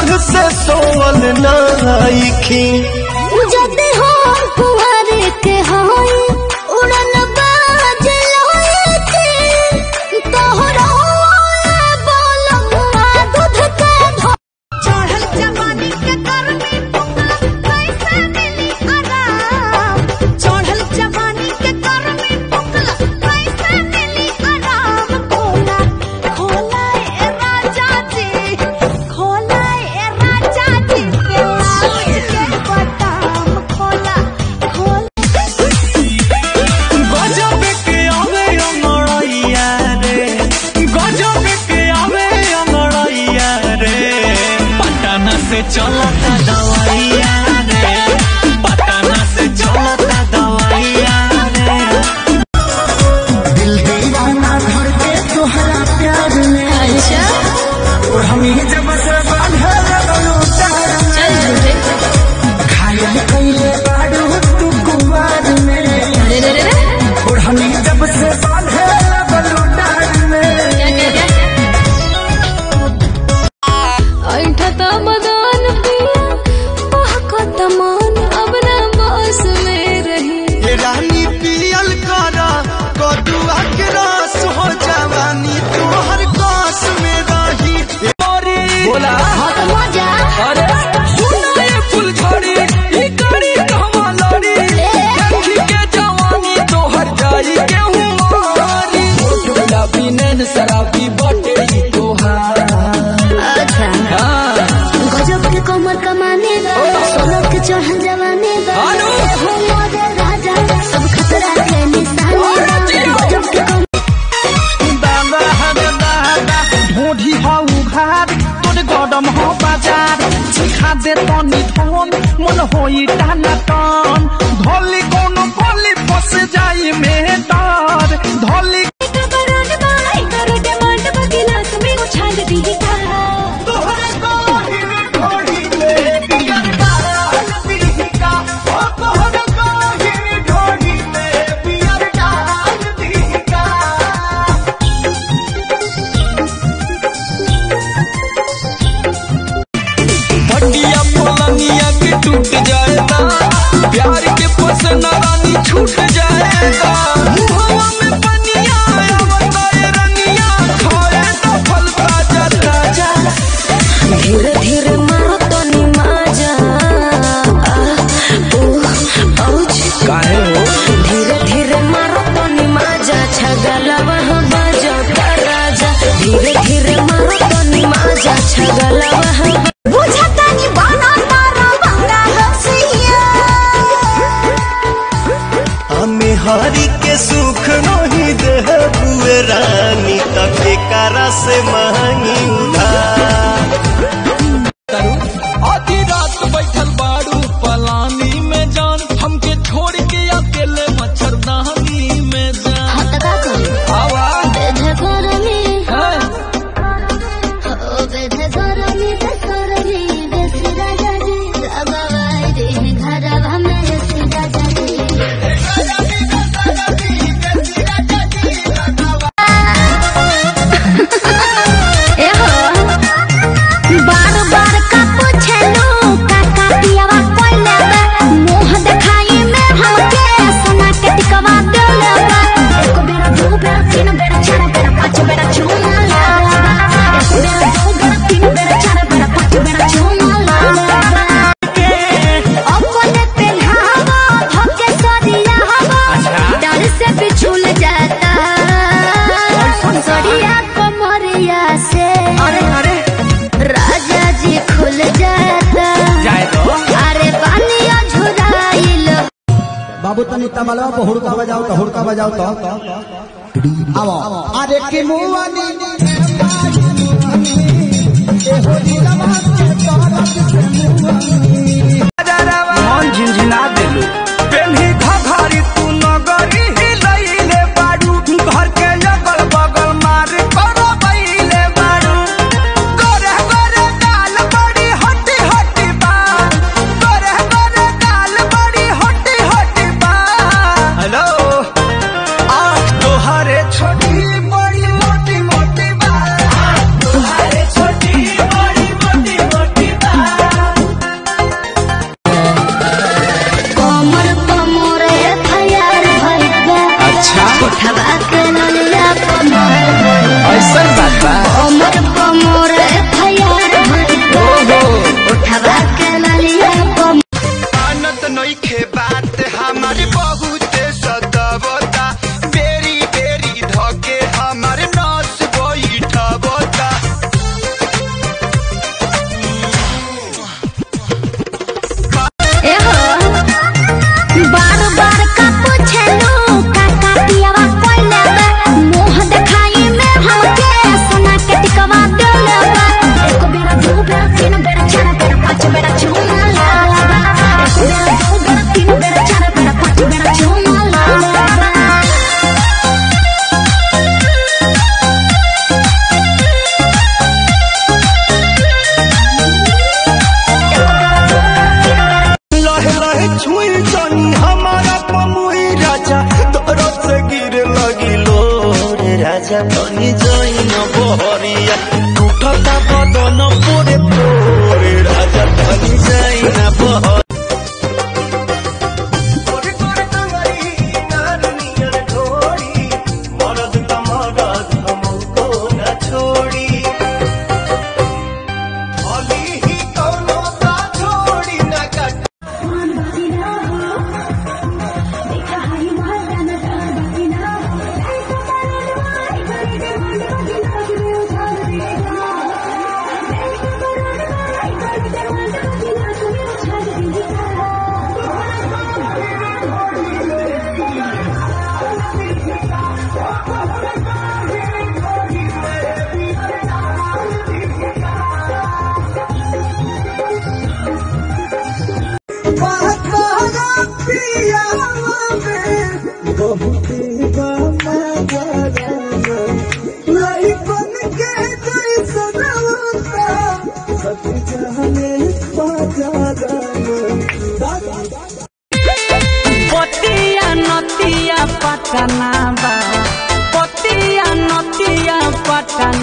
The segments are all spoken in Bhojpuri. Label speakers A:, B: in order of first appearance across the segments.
A: चढ़ से सोवल नाइखी
B: जदे हो कुंवर के होई उड़न बाज लोए के तोहरा बोलमुआ दूध के धो चढ़ल जवानी के गर्मी पुकला कैसे मिली आराम चढ़ल जवानी के गर्मी पुकला कैसे मिली आराम खोला खोला ए राजा जी खोला ए राजा जी के लाज के बदाम खोला खोला
A: गजब के आवे अमरैया रे गजब के आवे अमरैया रे पटना से चलता दवाइया रे पटना से चलता दवाइया रे
C: दिल दीवाना धर के तोहरा प्यार में
D: अच्छा
C: और हम ही जब से बांधे लगलो तार में घायल कइले बाड़ू तू कुवार में
D: अरे रे रे रे
C: और हम ही जब से बांधे लगलो तार में
D: क्या क्या क्या ऐठा त मदान पिया महका तमान अब ना बस में रही
A: रानी पियल करा कदुआ के रस हो जवानी तोहर कास में रही बोला
B: मजा
A: अरे सुना ये फुलझड़ी ई कड़ी कहवा लड़ी देखी के जवानी तोहर जाई के हुमारी गुलाबी नैन शराबी बटे ई तोहार
B: अच्छा
A: हाँ
B: गजब के कमर कमाने गा सोलह के चढ़ल जवाने गा
A: अनु!
B: हो मोरे राजा सब खतरा के निशाने गा गजब के कमर
C: ढोढ़ी हो उघार तोर गरम हो बाजार सिखा दे तनी धन मन होई टाना टन धोली कोनो गोली फस जाई में डर धोली
D: कबरान बाई करो डिमांड बगिला तुम्हें उछाल दी का
A: भटिया पलंगिया के टूट जाएगा प्यार के पसना रानी छूट जाएगा मुहवा में पनिया आवता ये रनिया खाए तो फल ताजा ताजा
D: धीरे धीरे मारो तो निमाजा औच
A: काहे हो
D: धीरे धीरे मारो तो निमाजा छगला वहाँ बाजा का राजा धीरे धीरे मारो तो निमाजा छगला वहाँ
B: बुझता नहीं बना तारा बंगा हसिया
A: हमें हरी के सुख नहीं दे बुए रानी तक करा से मांगी उधार आधी रात बैठल बाड़ू पलानी में जान हमके छोड़ के अकेले मच्छरदानी में जान
B: हटका करी
A: आवा
B: बेधे करमी
A: है
B: ओ बेधे करमी ते करमी बेसी राजा जी रबाई दे घरवा में बेसी राजा जी ए हो बार बार का पूछलू काका पियावा कोइले बा मुंह देखाई में हमके सोना के टिकवा देले बा एक बेरा दो बेरा तीन बेरा चार बेरा पांच बेरा चूमा ला एक बेरा दो बेरा तीन बेरा चार बेरा पांच बेरा चूमा ला अपने पेल्हावा धोके सरिया हवा डर से बिछुल जाता सरिया कमरिया से
C: अरे अरे
B: राजा जी खुल जाता
C: जाए तो
B: अरे पानिया झुराइल
E: बाबू तनी तबला पे हुड़का बजाओ तो हुड़का बजाओ तो आओ अरे के मुआनी
C: मन झिनझिना देलू पेन्ही घघरी तू नगरी हिलैले बाड़ू घर के अगल बगल मार करो बैले बाड़ू गोरे गोरे गाल बड़ी हटी हटी बा गोरे गोरे गाल बड़ी हटी हटी बा हेलो आँख तोहरे छोटी बड़ी मोटी मोटी बा तोहरे छोटी बड़ी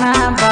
B: बा